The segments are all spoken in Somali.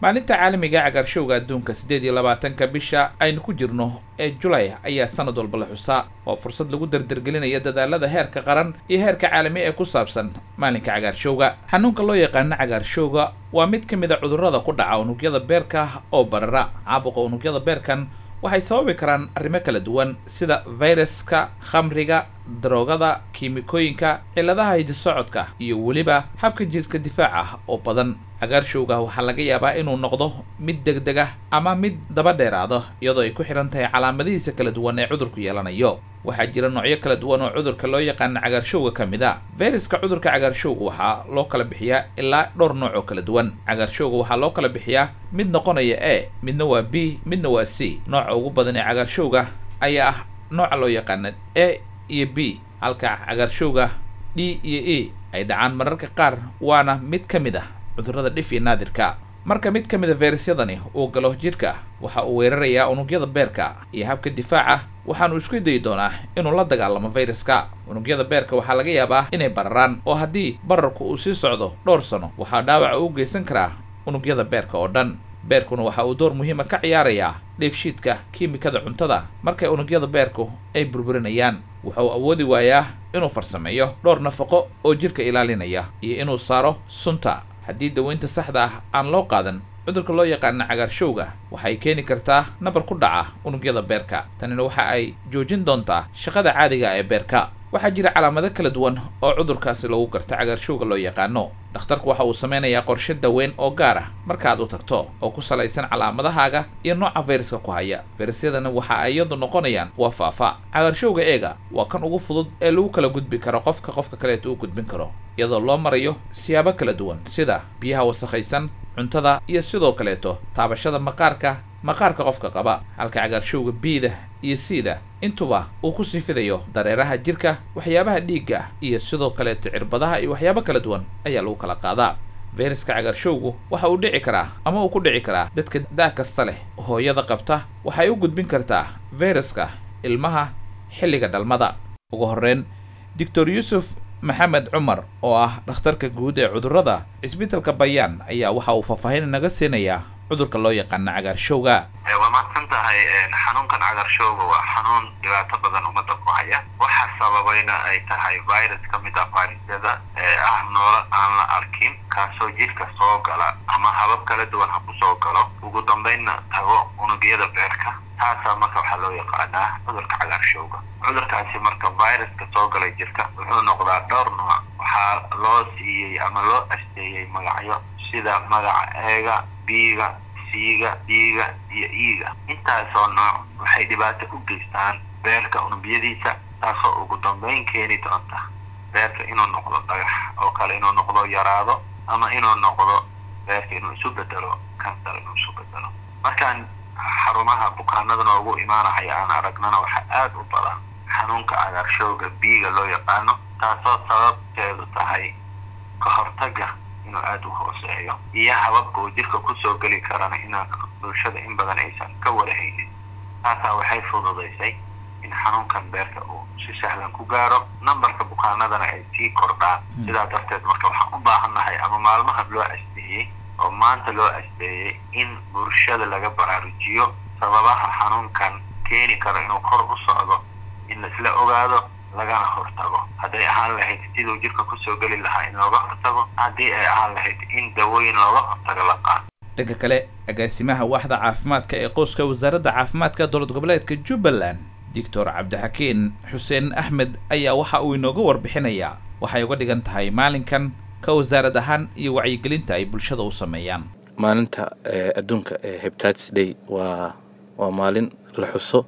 maalinta caalamiga ee cagaarshowga adduunka siddeed iyo labaatanka bisha aynu ku jirno ee julay ayaa sanad walba la xusaa waa fursad lagu dardargelinaya dadaalada heerka qaran iyo heerka caalami ee ku saabsan maalinka cagaarshowga xanuunka loo yaqaano cagaarshowga waa mid ka mid a cudurrada ku dhaca unugyada beerka oo barara caabuqa unugyada beerkan waxay sababi karaan arrimo kala duwan sida fayraska khamriga daroogada kiimikooyinka cilladaha hidisocodka iyo weliba habka jidhka difaaca oo badan cagaarshowga waxaa laga yaabaa inuu noqdo mid degdeg ah ama mid daba dheeraado iyadoo ay ku xidhan tahay calaamadihiisa kala duwan ee cudurku yeelanayo waxaa jira noocyo kala duwan oo cudurka loo yaqaano cagaarshowga ka mid a fayraska cudurka cagaarshowga waxaa loo kala bixiyaa ilaa dhowr nooc oo kala duwan cagaarshowga waxaa loo kala bixiyaa mid noqonaya e midna waa b midna waa c nooca ugu badan ee cagaarshowga ayaa ah nooca loo yaqaano e iyo b halka cagaarshowga d iyo e ay dhacaan mararka qaar waana mid ka mid ah cudurrada dhif iyo naadirka marka mid ka mid a fayrasyadani uu galo jidhka waxa uu weerarayaa unugyada beerka iyo habka difaaca waxaanu isku dayi doonaa inuu la dagaalamo fayraska unugyada beerka waxaa laga yaabaa inay bararaan oo haddii bararku uu sii socdo dhowr sano waxaa dhaawaca u geysan karaa unugyada beerka oo dhan beerkuna waxa uu door muhiima ka ciyaarayaa dheefshiidka kiimikada cuntada markay unugyada beerku ay burburinayaan wuxuu awoodi waayaa inuu farsameeyo dhowr nafaqo oo jidhka ilaalinaya iyo inuu saaro sunta haddii daweynta saxda ah aan loo qaadan cudurka loo yaqaana cagaarshowga waxay keeni kartaa nabar ku dhaca unugyada beerka tanina waxa ay joojin doontaa shaqada caadiga ee beerka waxaa jira calaamado kala duwan oo cudurkaasi lagu garta cagaarshowga loo yaqaano dhakhtarku waxa uu sameynayaa qorshe daweyn oo gaar ah markaaad u tagto oo ku salaysan calaamadahaaga iyo nooca fayraska ku haya fayrasyadana waxa ay iyadu noqonayaan kuwa faafa cagaarshowga eega waa kan ugu fudud ee lagu kala gudbi karo qofka qofka kaleeta u gudbin karo iyadoo loo marayo siyaabo kala duwan sida biyaha wasakhaysan cuntada iyo sidoo kaleeto taabashada maqaarka maqaarka qofka qaba halka cagaarshowga biida iyo siida intuba uu ku siifidayo dareeraha jirka waxyaabaha dhiigga iyo sidoo kaleeto cirbadaha iyo waxyaabo kala duwan ayaa lagu kala qaadaa fayraska cagaarshowgu waxa uu dhici karaa ama uu ku dhici karaa dadka daa kasta leh hooyada qabta waxay u gudbin kartaa fayraska ilmaha xilliga dhalmada ugu horreyn doctor yuusuf maxamed cumar oo ah dhakhtarka guud ee cudurrada cisbitalka bayaan ayaa waxa uu faahfaahin naga siinayaa cudurka loo yaqaana cagaarshowga waa mahadsan tahay xanuunkan cagaarshowga waa xanuun dhibaato badan ummadda ku haya waxa sababayna ay tahay virus ka mid ah fayrasyada ee ah noolo aan la arkin kaasoo jidhka soo gala ama habab kala duwan ha ku soo galo ugu dambaynna tago unugyada beerka taasaa marka waxaa loo yaqaanaa cudurka cagaarshowga cudurkaasi marka viruska soo galay jirka wuxuu noqdaa dhowr nooc waxaa loo siiyey ama loo asteeyey magacyo sida magaca eega biiga siiga dhiiga iyo iiga intaasoo nooc waxay dhibaato u geystaan beerka unubyadiisa taasoo ugu dambayn keeni doonta beerka inuu noqdo dhagax oo kale inuu noqdo yaraado ama inuu noqdo beerka inuu isu bedelo kansar inuu isu bedelo markaan xarumaha bukaanada noogu imaanahaya aan aragnana waxaa aada u badan xanuunka cagaarshowga biiga loo yaqaano taasoo sababteedu tahay ka hortaga inuu aada u hooseeyo iyo hababka uu jirka kusoo geli karana inaan bulshada in badan aysan ka warahaynin taasaa waxay fududaysay in xanuunkan beerka uu si sahlan ku gaaro nambarka bukaanadana ay sii kordhaan sidaa darteed marka waxaan u baahannahay ama maalmahan loo asteeyey oo maanta loo asteeyey in bulshada laga baraarujiyo sababaha xanuunkan keeni karo inuu kor u socdo in laisla ogaado lagana hortago hadday ahaan lahayd siduu jirka kusoo geli lahaa in looga hortago haddii ay ahaan lahayd in dawooyin looga hortago la qaato dhanka kale agaasimaha waaxda caafimaadka ee qoyska wasaaradda caafimaadka dowlad goboleedka jubbaland doctor cabdixakiin xuseen axmed ayaa waxa uu inooga warbixinayaa waxay uga dhigan tahay maalinkan ka wasaarad ahaan iyo wacyigelinta ay bulshada u sameeyaan maalinta adduunka ee hebtatis day waa waa maalin la xuso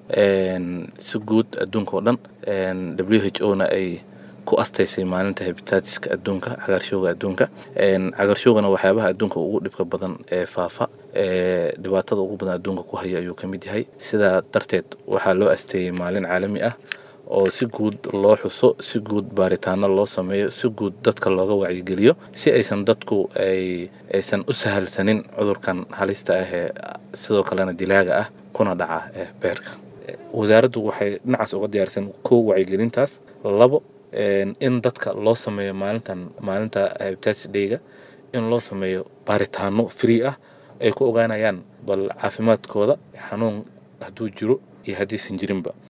si guud adduunka oo dhan w h o na ay ku astaysay maalinta hebitatiska adduunka cagaarshowga adduunka cagaarshowgana waxyaabaha adduunka ugu dhibka badan ee faafa ee dhibaatada ugu badan adduunka ku haya ayuu ka mid yahay sidaa darteed waxaa loo asteeyey maalin caalami ah oo si guud loo xuso si guud baaritaano loo sameeyo si guud dadka looga wacyigeliyo si aysan dadku ay aysan u sahalsanin cudurkan halista ah ee sidoo kalena dilaaga ah kuna dhaca ee beerka wasaaraddu waxay dhinacaas uga diyaarsan kow wacyigelintaas labo in dadka loo sameeyo maalintan maalinta hepatitis dayga in loo sameeyo baaritaano free ah ay ku ogaanayaan bal caafimaadkooda xanuun hadduu jiro iyo haddiisan jirinba